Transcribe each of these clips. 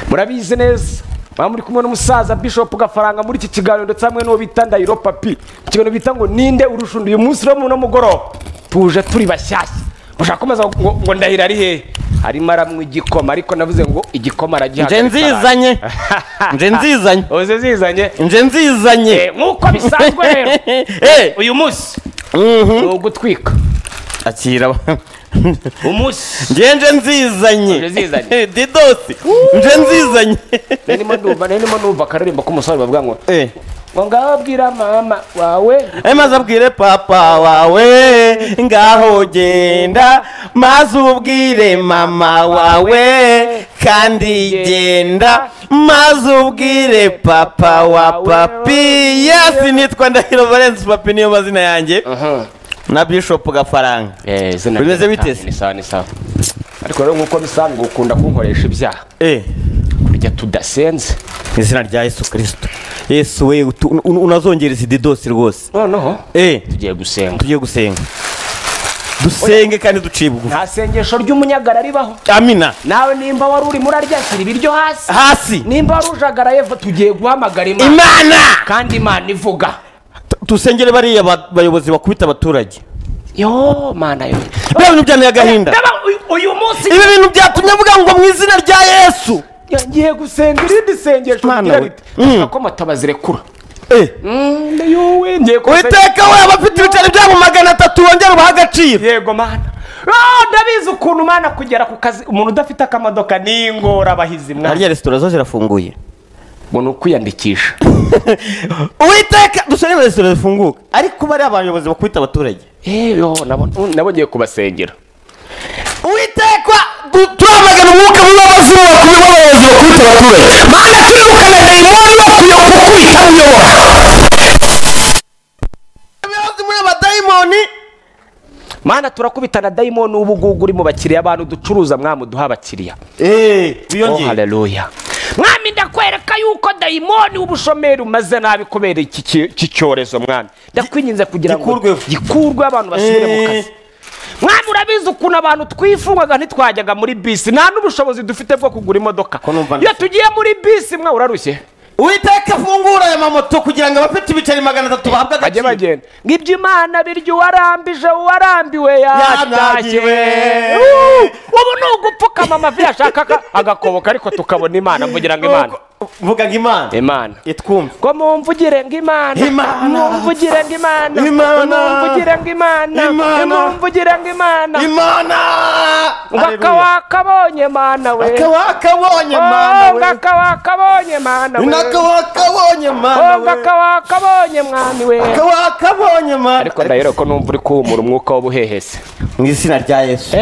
murabizi neza baba muri kumwe n'umusaza bishop gafaranga muri iki kiganiro ndetse hamwe n'uwo bita ndayiro papi ikiganiro bita ngo ninde urusha undi uyu munsi uramuna mugoroba tuje turi bashyashya mushaka kumaza ngo ngo ndahira ari hehe harimo aramwe igikoma ariko navuze ngo igikoma nje aragihagarika nzizanye nje nzizanye uze zizanye nje nzizanye Eh, nk'uko bisanzwe rero Eh. uyu munsi Mhm. ni ugutwika akira umunsi nje nje nzizanye Nje nzizanye. didosi nje nzizanye narimo ndumva narimo numva akaririmbo k'umusore bavuga ngo Eh. ngo ngaho bwira mama wawe Eh, maze abwire papa wawe ngaho genda maze ubwire mama wawe kandi genda maze ubwire papa wa papi yesi nitwa ndahiro valence papi niyo mazina yanjye na bishop gafaranga Bimeze bite se? ni sawa ni sawa ariko rero nk'uko bisanzwe ukunda kunkoresha ibyaha Eh, kurya tudasenze mu izina rya yesu kirisito yesu we utu- un- un- unazongereza ididosi rwose noneho Eh, tugiye gusenga tugiye gusenga dusenge kandi duciye bugufi nta sengesho ry'umunyagara ribaho amina nawe nimba wari urimo urarya shyira ibiryo hasi hasi nimba wari ujagaraye va- tugiye guhamagara imana imana kandi imana ivuga Tu- dusengere bariya ba- bayobozi bakubita abaturage yo mana yo biriya bintu byanteye agahinda Ndaba uyu- uyu munsi ibi bintu byatumye avuga ngo mu izina rya yesu ngiye gusenga irindi sengesho Mana rigira we. riti Mm. "Ashaka ko matabazirekura Eh, yowe ngiye gusenga uwiteka we abafite ibiceri byabo magana atatu bongera ubaha agaciro yego mana Ah, ndabizi ukuntu mana kugera ku kazi umuntu udafite akamodoka ni ingorabahizi mwana hariya resitora zo zirafunguye umuntu ukwiyandikisha uwiteka dusengere resitora zifunguka ariko bariya bayobozi bakubita abaturage yeyo nabo- nabo ngiye kubasengera uwiteka du- turamagana umwuka mubi w'abazungu bakubita abayobozi bakubita abaturage mana twirukana dayimoni wo kuyoboka ukubita uyobora abayobozi muri abadayimoni mana turakubitana dayimoni ubu ngubu uri mu bakiriya abantu ducuruza mwamu duha abakiriya oh biyongera haleluya mwami ndakwereka yuko dayimoni w'ubushomeri umaze nabi kubera iki ki- iki cyorezo mwami ndakwinginze kugira ngo Gikurweho. gikurweho abantu basubire mu Eh. kazi mwami urabizi ukuntu abantu twifungwaga ntitwajyaga muri bisi nta n'ubushobozi dufite bwo kugura imodoka Ko numva iyo tugiye muri bisi mwa urarushye uwiteka afungura aya mamoto kugira ngo abafite ibiceri magana atatu bahabwe bajye agaciro bagenda ngo ibyo imana birya uwarambije uwarambiwe yatashye Yatashye. Uh, ubu ni ugupfukama amavi yashakaga agakoboka ariko tukabona imana mvugira ngo imana vuga ngo imana imana itwumve ngo mumvugire ngo imana Imana. mumvugire ngo imana Imana. mumvugire ngo imana Imana. mumvugire ngo imana imana ngo akawakabonye mana we akawakabonye Oh, mana ngo we akawakabonye mana we inakawakabonye Oh, mana ngo we akawakabonye mwami we akawakabonye mana ariko ndahera ko numva uri kuhumura umwuka w'ubuhehese mu izina rya yesu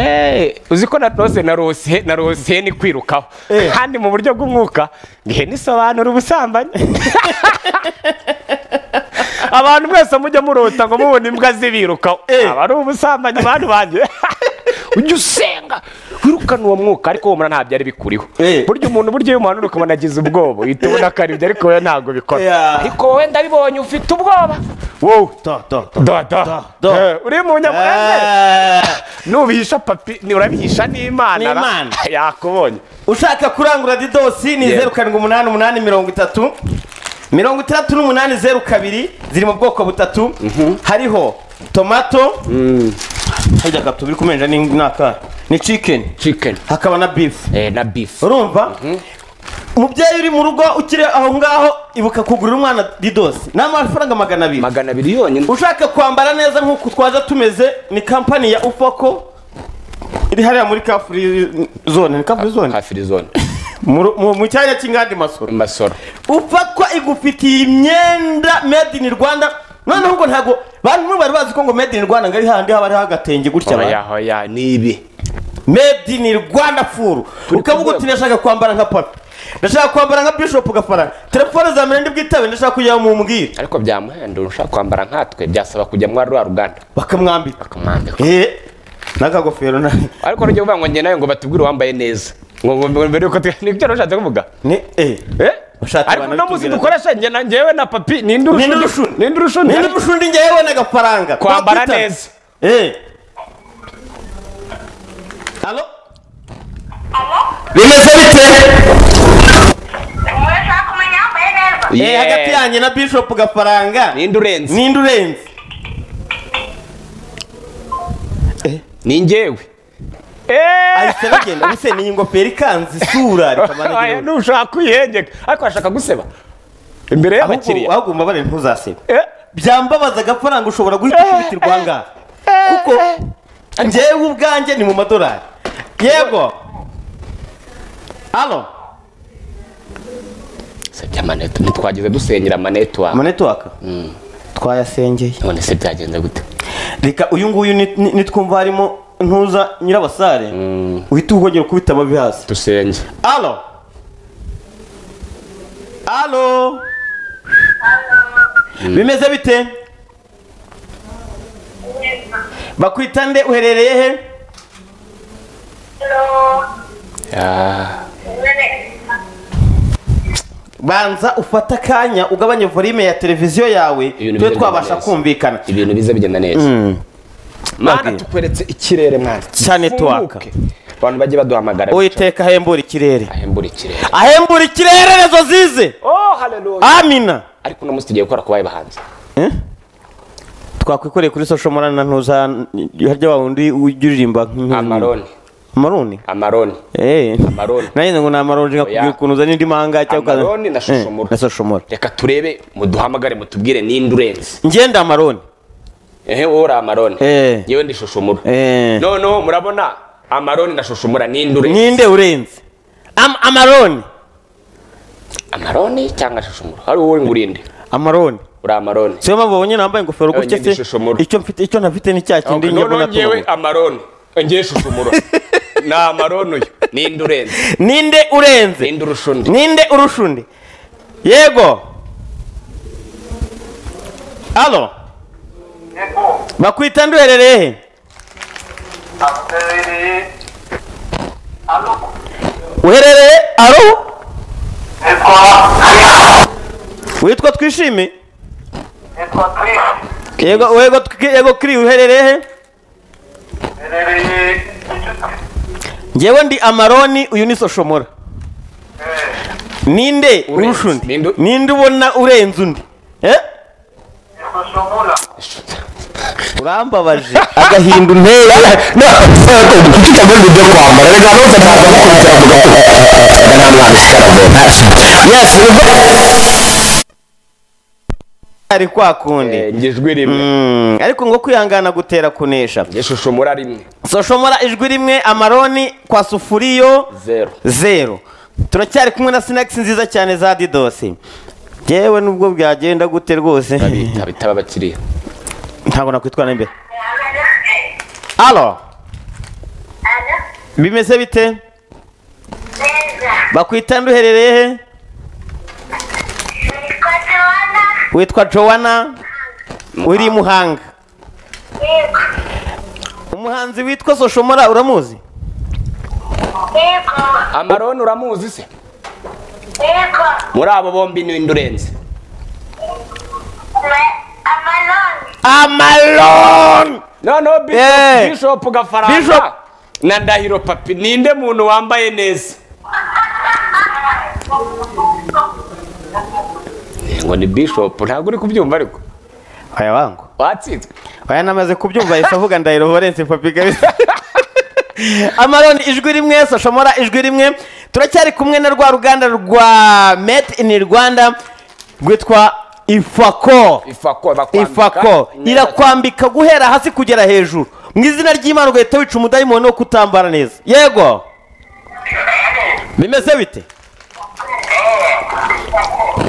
uzi ko narose narose narose ni kwirukaho Eh. kandi mu buryo bw'umwuka ihene isobanura ubusambanyi abantu mwese mujya murota ngo mubona imbwa zibirukaho Eh. aba ari ubusambanyi bantu banjye ujya usenga wirukana uwo mwuka ariko humura nta byari bikuriho Eh. burya umuntu burya iyo umuhanura ukabona agize ubwoba uhita ubona ko ari ibyo ariko wowe ntabwo bikora Yeah. ariko wowe ndabibonye ufite ubwoba wowe do do do da da do. Eh, uri mu nyamurenge Eh, nubihisha papi ni urabihisha n'imana ra- N'Imana. yakubonye ushaka kurangura didosi ni Yeah. zeru karindwi umunani umunani mirongo itatu mirongo itandatu n'umunani zeru kabiri ziri mu bwoko butatu hariho tomato hajya gato biri kumenja ni n'aka ni chicken chicken hakaba na beef eh, na beef urumva mubyeyi uri mu rugo ukiri aho ngaho ibuka kugurira umwana didosi ni amafaranga magana abiri magana abiri yonyine ushaka kwambara neza nk'uku twaza tumeze ni kampani ya ufoko iri hariya muri kafuri zone ni kafuri zone hafi zone Mu- mu mu cyanya cy'inganda masoro masoro upakwa igufitiye imyenda made in rwanda noneho ngo ntabwo bantu bamwe bari bazi ko ngo made in rwanda ngo ari handi haba hariho agatenge gutya ba- oya oya ni ibi made in rwanda furu Turi ku ukavuga uti rwego. ndashaka kwambara nka papi ndashaka kwambara nka bishop gafaranga telefone za mirende bwitabe ndashaka kujya mu mbwira ariko byamuhenda ushaka kwambara nkatwe byasaba kujya muri rwa ruganda bakamwambika bakamwambika eh n'akagofero na ariko rujya uvuga ngo njye nawe ngo batubwire uwambaye neza ngo ngo- ngo mbere yuko tu- nibyo nashatse kuvuga ni eh Eh? Ushatse ariko abantu uno munsi bitubwira- dukoresha njye na njyewe na papi ninde urushuni Ninde urushuni? ninde urushuni ninde bushundi njyewe yabona agafaranga Kwambara Twakitana. neza. eh Halo? bimeze bite Eh, Yeah. hagati yanjye na bishop gafaranga ninde urenze ninde urenze ni njyewe ahise bagenda ubuse ni iyi ngofero ikanze isura rikamara Aya, igihugu. ntushaka kwihengeka ariko ashaka guseba imbere ahubwo y'abakiriya ahubwo mbabare ntuzasebe Eh, byambabaza agafaranga ushobora guhita ukibitirwa angahe kuko njyewe ubwanjye ni mu madolari yego alo se by'amaneto ntitwagize dusenyera amanetwaka amanetiwaka twayasengeye none se byagenze gute reka uyu nguyu ni- ni- nitwumva harimo ntuza nyirabasare uhita uhogera ukubita ababi hasi dusenge alo alo bimeze bite bakwita nde uherereye he Ah, banza ufate akanya ugabanye volume ya televiziyo yawe Ibintu tube bigenda twabasha neza. kumvikana ibintu bize bigenda neza mana Okay. tukweretse ikirere mwana Cyane twaka. Ufunguke. abantu bajye baduhamagara uwiteka ahembura ikirere ahembura ikirere ahembura ikirere rezo zize oh haleluya amina ariko uno munsi tugiye gukora ku bayi bahanzi twakwikoreye kuri social media na ntuza harya wa wundi ujya uririmba nk'inka- amaroni amaroni amaroni Eh. Amaroni. nanjye ngo ni amaroni Oya. nkakubwira ukuntu uzana indi manga cyangwa ukaza- Amaroni na shoshomora. Eh, na shoshomora reka turebe muduhamagare mutubwire ninde urenze ngenda amaroni ehe wowe uri amaroni Eh. yewe ndi shoshomura Eh. noneho murabona amaroni na shoshomura ninde urenze ninde urenze Am- amaroni amaroni cyangwa shoshomura hari wowe ngurinde amaroni uri amaroni siyo mpamvu babonye nambaye ingofero Eh, gutya ngenda se ishoshomora. icyo mfite icyo ntafite ni cya kindi njya mbona noneho ngewe tubu. amaroni ngewe shoshomura ni amaroni uyu ninde urenze ninde urenze ninde urusha undi ninde urusha undi yego alo bakwita nduherereye he uherereye aro witwa twishime yego yego twi- yego kiri uherereye he njyewe ndi amaroni uyu ni soshomora ninde urusha undi Ninde- ninde ubona urenze undi eh urambabaje agahinda intera nako kukica muri byo kwambara rega no tata gukurikira vuga na mwana sharabo yes ari kwa kundi njye ijwi rimwe Mm, ariko ngo kwihangana gutera kunesha njye shoshomura rimwe soshomora ijwi rimwe amaroni kwa sufuriyo zero zero turacyari kumwe na sinakisi nziza cyane za didosi yewe nubwo byagenda gute rwose babita bitaba abakiriya ntabwo nakwitwara imbere alo bimeze bite bakwita nduherereye he witwa jowana uri muhanga umuhanzi witwa soshomora uramuzi amaroni uramuzi se muri abo bombi ninde urenze amalon noneho bishop Eh. bishop Bishop. gafaranga na ndahiro papi ninde muntu wambaye neza ngo ni bishop ntabwo uri kubyumva ariko aya wangu watsinzwe aya namaze kubyumva yahise avuga ndahiro horence papi kabisa amalon ijwi rimwe soshomora ijwi rimwe turacyari kumwe na rwa ruganda rwa met in rwanda rwitwa ifako ifako bakwambika ifako neza. irakwambika guhera hasi kugera hejuru mu izina ry'imana ugahita wica umudayimoni wo kutambara neza yego bimeze bite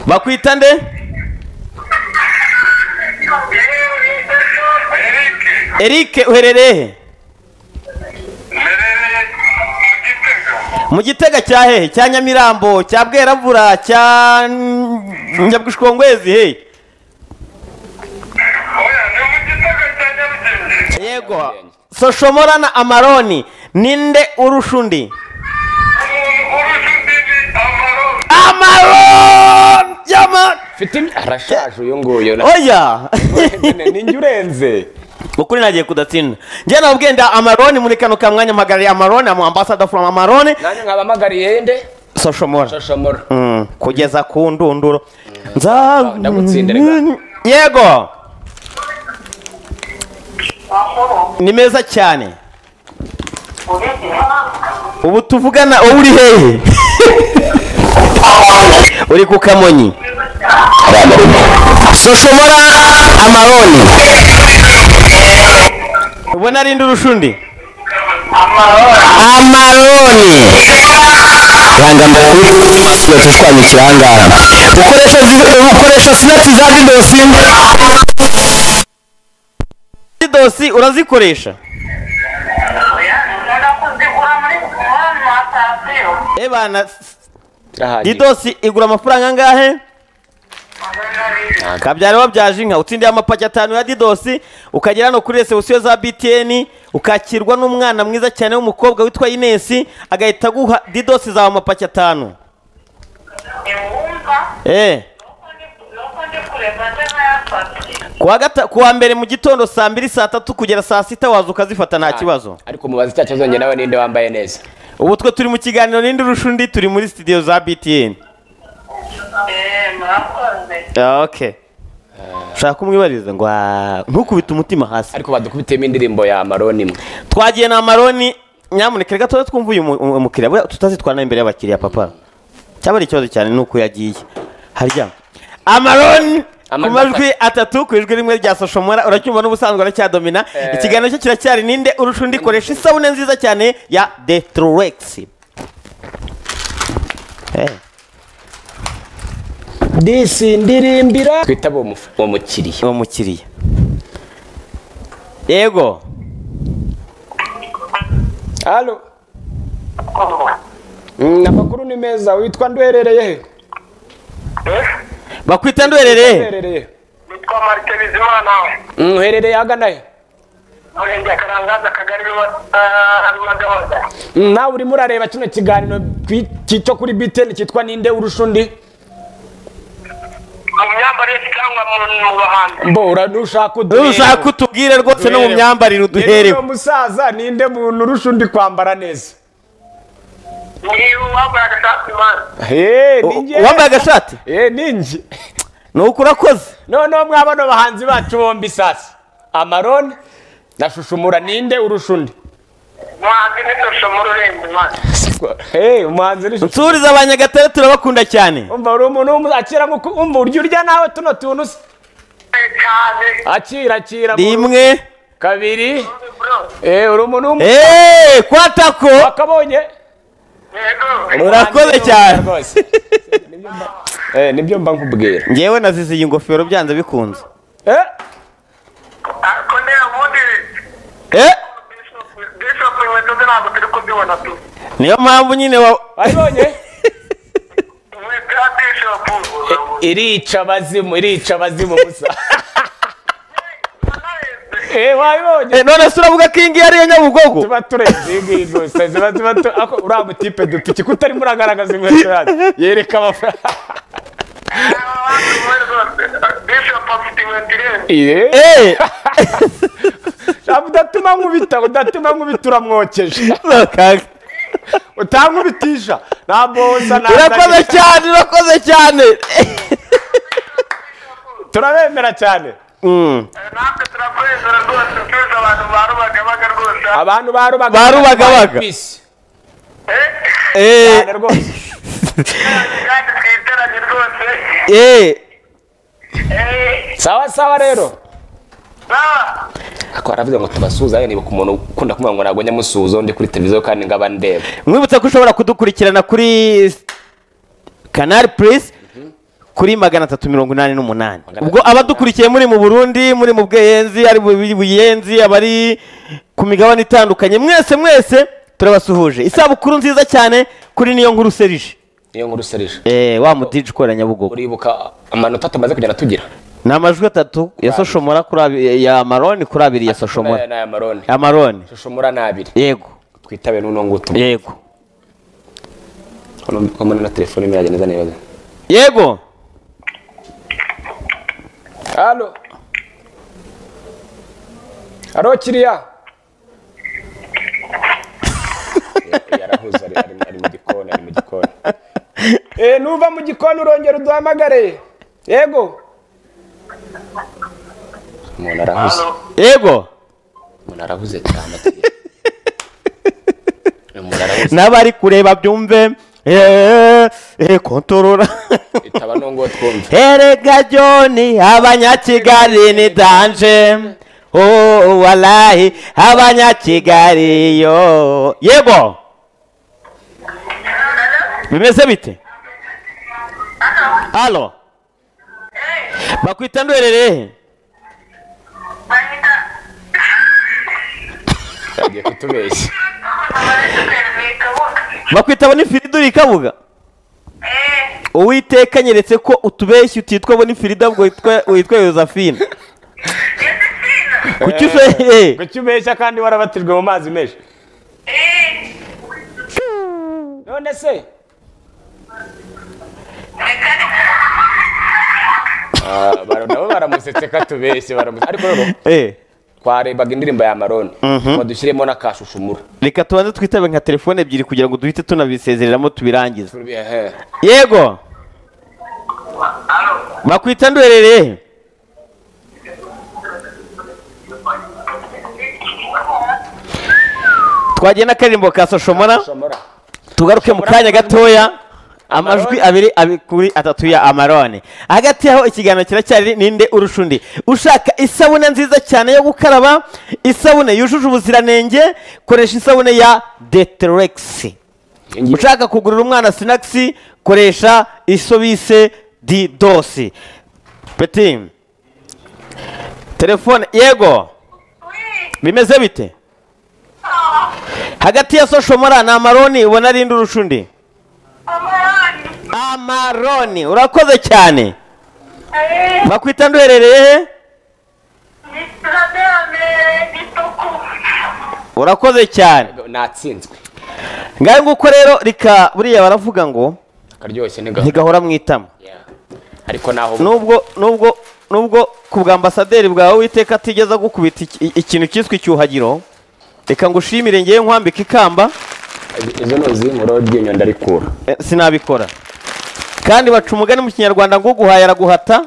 bakwita nde erike uherereye he mu gitega cya hehe cya nyamirambo cya bweravura cya nyabwishwongwezi hehe yego soshomora na amaroni ninde urusha undi amaroni yama Mfite imi- arashaje uyu nguyu na- oya Nene, ni njye urenze ukuri nagiye kudatsinda njye nabwiye nda amaroni muri kano ka mwanya mpagarariye amaroni amu ambassador from amaroni nanjye nkabahamagariye nde soshomora shoshamora Mm, kugeza ku ndunduro nza ndagutsindirega. yego ni meza cyane ubu tuvugana wowe uri hehe uri ku kamonyi sushomora amaroni ubona ari urushundura amaroni ranga mbere twanye ikirangara ukoresha zi- ukoresha sinapsi za dindosi dosi urazikoresha ebana didosi igura amafaranga angahe kabyara wabyaje inka utsindiye amapaki atanu ya didosi ukagera hano kuri resebusiyo za btn ukakirwa n'umwana mwiza cyane w'umukobwa witwa inesi agahita aguha didosi zawe amapaki atanu eee kuwa gata kuwa mbere mu gitondo saa mbiri saa tatu kugera saa sita waza ukazifata nta kibazo ariko mubaze icyo kibazo njye nawe ninde wambaye neza ubu twe turi mu kiganiro n'indi rushundi turi muri sitidiyo za btn ok ushaka kumwibariza ngo "Ah, ntukubite umutima hasi ariko badukubitiyemo indirimbo ya maroni imwe twagiye na maroni nyamuneka reka tuba twumva uyu mu- mu- mukiriya buriya tutazitwara imbere y'abakiriya papa cyaba ari ikibazo cyane ni uko yagiye harya amaroni ku Amaroni majwi atatu ku ijwi rimwe rya soshomora uracyumva n'ubusanzwe aracyadomina ikiganiro cyo kiracyari ninde urusha undi koresha isabune nziza cyane ya detrorex Eh, twita uwo muf- uwo mukiriya uwo mukiriya yego halo Mm, amakuru ni meza witwa ndwerereye he bakwita ndwerere ndwerereye nitwa marite bizimana Mm, uherereye ahagana he murenge ya karangaza akagari rumagabaga Mm, nawe urimo urareba kino kiganiro kwi- cyo kuri btn cyitwa ninde urusha undi mu myambarire cyangwa mu- mu bahanzi mbora nushaka ushaka utubwire rwose no mu myambarire uduherewe uwo musaza ninde muntu urusha undi kwambara neza ni uwambaye agashati mani Eh, ni njye. wambaye agashati Eh, ni njye ni uko urakoze noneho mwaba no bahanzi bacu bombi sasa amaroni na shushumura ninde urusha undi umuhanzi n'ishusho muri urembo mani Eh, umuhanzi ni Shushumura. nsuriza abanyagatare turabakunda cyane umva uri umuntu w'umuzakira nk'uko umva urya urya nawe tuno tuntu se cyane akira akira rimwe kabiri bro eh, uri umuntu w'umu- eee kwatako wakabonye yego Urakoze cyane. Rwose. Nibyo mba- Eh, nibyo mba nkubwira ngewe nazize iyi ngofero byanze bikunze Eh, ariko niyo ubundi Eh, Bishop- bishop inkweto ze ntabwo turi kuzibona tu niyo mpamvu nyine wa wabibonye inkweto ya bishop irica abazimu irica abazimu gusa eh, wabibonye Eh, none se uravuga ko iyi ngiyi ariyo nyabugogo tuba turenze iyi ngiyi gusa ziba ziba tu- ako uriya mutipe dupiki ko utarimo uragaragaza inkweto yacu yereka amafaranga bishop afite inkweto irenze Eh, eee shaka udatuma nkubita udatuma nkubita uramwokeje utankubitisha nta mboza nta urakoze ndagisa. cyane urakoze cyane turabemera cyane Mm. natwe turakwemera rwose tuzi abantu ba rubagabaga rwose abantu ba rubaga Ba Rubagabaga. bisi eh Eh, cyane rwose kandi twiteranye rwose eh, eh sawa sawa rero na akaba aravuga ngo tubasuhuze niba ku muntu ukunda kumva ngo ntabwo njya musuhuza undi kuri televiziyo kandi ngaba ndeba mwibutsa ko ushobora kudukurikirana kuri kanari purisi kuri magana atatu mirongo inani n'umunani Magana ubwo atatu abadukurikiye muri mu burundi muri mu bweyenzi ari mu buyenzi abari ku migabane itandukanye mwese mwese turabasuhuje isabukuru nziza cyane kuri niyo nkuru serije niyo nkuru serije Eh, wa mudiji ukora nyabugogo uribuka amanota tumaze kugenda tugira ni amajwi atatu ya soshomora kuri abiri ya maroni kuri abiri ya soshomora n'aya maroni ya maroni shushumura ni abiri yego twitabe n'uno ngutu yego ko mbona na telefone imwe yagenda izana ibibazo yego halo halo kiriya yarahuze ari ari- ari mu gikoni ari mu gikoni Eh, nuva mu gikoni urongera uduhamagare yego umuntu arahuze Halo. yego umuntu arahuze cyane umuntu arahuze n'abari kureba byumve eee eee kontorora itaba nongo twumva erega joni abanyakigali ni danje oh walahi abanyakigali yo yego bimeze bite halo bakwita ndwererehe Banyita. yagiye kutubeshya bakwita bonifirida uri kabuga uwiteka nyeretse ko utubeshyi utitwa bonifirida ahubwo witwa- witwa yosephine kuki useye kuki ubeshya kandi warabatijwe mu mazi menshi none se Ah, bara- nabo baramusetse ko atubeshye baramusetse ariko rero Eh, twarebaga indirimbo ya maroni ngo dushyiremo n'akashushumura reka tubanze twitabe nka telefone ebyiri kugira ngo duhite tunabisezereramo tubirangize Turbi- ehe. yego bakwita ndwerereye twagiye n'akaririmbo ka soshomora Shomora. tugaruke mu kanya gatoya amajwi abiri abi- kuri atatu ya amarone hagati yaho ikiganiro kiracyari ninde urusha undi ushaka isabune nziza cyane yo gukaraba isabune yujuje ubuziranenge koresha isabune ya deteregisi ushaka kugurira umwana sinakisi koresha isobise didosi peti telefone yego bimeze bite hagati ya soshomora na amaroni ubona ari indi urusha undi amaroni urakoze cyane bakwita nduherereye he? urakoze cyane natsinzwe ngaho nguko rero reka buriya baravuga ngo akaryoshye ntigahora ntigahora mu itama ariko naho nubwo nubwo nubwo ku bwa ambasaderi bwawe witeka atigeze agukubita iki- ikintu cyiswe icyuhagiro reka ngushimire ngewe nkwambike ikamba izo ni uzimura ryinyo ndarikura Eh, sinabikora kandi baca umugani mu kinyarwanda ngo uguhaye araguhata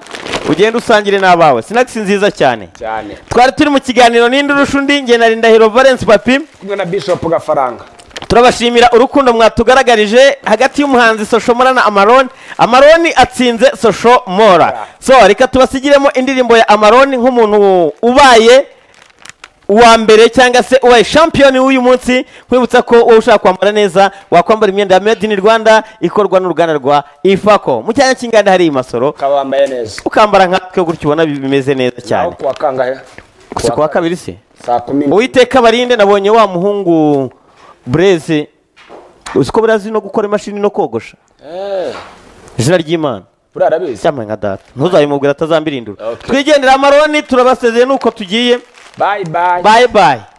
ugende usangire n'abawe sinakisi nziza cyane cyane twari turi mu kiganiro n'indi urusha undi nge na rindahiro valence papi kumwe na bishop gafaranga turabashimira urukundo mwatugaragarije hagati y'umuhanzi soshomora na amaroni amaroni atsinze soshomora so reka tubasigiremo indirimbo ya amaroni nk'umuntu ubaye uwa mbere cyangwa se ubaye shampiyoni w'uyu munsi nkwibutsa ko wowe ushaka kwambara neza wakwambara imyenda ya made in rwanda ikorwa n'uruganda rwa ifako mu cyanya cy'inganda hari masoro ukaba wambaye neza ukambara nkatwe gutyo ubona bimeze neza aho cyane kuwa kangahe si kuwa kabiri se saa kumi n'imwe uwiteka barinde nabonye wa muhungu bureze uzi ko buriya azi no gukora imashini no kogosha Eh, izina ry'imana buriya arabizi cyambaye nka data ntuzabimubwire atazambirindura Okay. twigendera amaroni turabasezeye nuko tugiye bayi bayi baye baye